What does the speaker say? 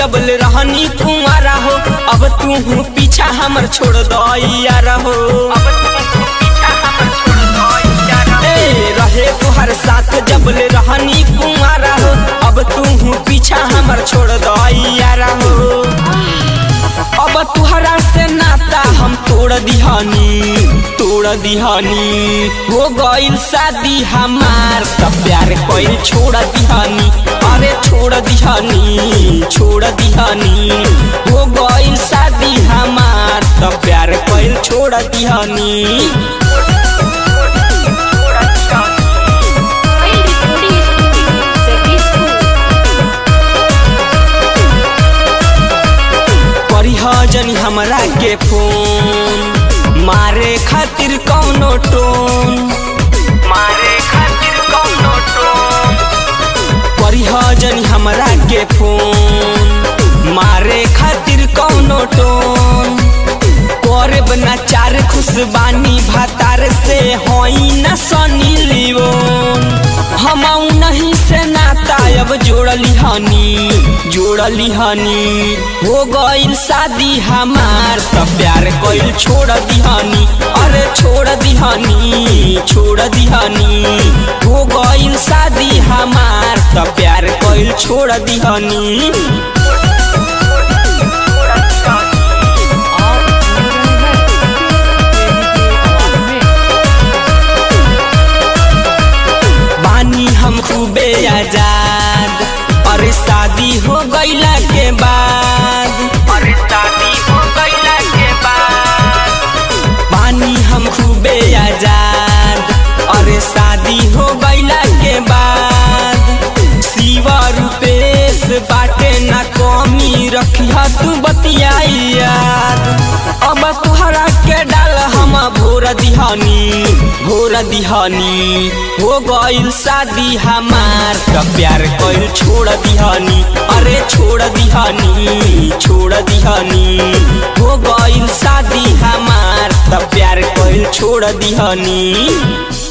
जबल रहनी कुमारा हो अब तू हूँ पीछा हमर छोड़ दैया रहो ए, रहे तुहर साथ जबल रहनी कुमारा हो अब तू हूँ पीछा हमर छोड़ दैया रहो अब तुहरा से नाता हम तोड़ दिहानी तोड़ दिहानी हो गइल शादी हमार त प्यार कइल छोड़ दिहानी अरे छोड़ दिहानी छोड़ दिहानी हो गइल शादी हमार त प्यार कइल छोड़ दिहानी परिहजन हमरा के फोन मारे खातिर कौनो टोन मारे खातिर कौनो टोन परिहजन हमरा के फोन मारे खातिर कौनो टोन करे बना चार खुशबानी भातार से होई न सनी लियोन हम नहीं से नाता अब जोड़ली हनी जोड़ली हनी हो गइल शादी हमार त प्यार कइल छोड़ दिहानी अरे छोड़ दिहानी छोड़ दिहानी हो गइल शादी हमार त प्यार कइल छोड़ दिहानी बानी हम खूबे आजाद अरे शादी हो गईला के बाद अरे शादी हो गईला के बाद बानी हम खूबे आजाद अरे शादी हो गईला के बाद शिवा रूपेश बाटे ना कमी रखिया तू बतियाई याद अब तुहरा के डाल हम भोर दिहानी भोर दिहानी हो गइल शादी हमार त प्यार कइल छोड़ दिहानी अरे छोड़ दिहानी छोड़ दिहानी हो गइल शादी हमार त प्यार कइल छोड़ दिहानी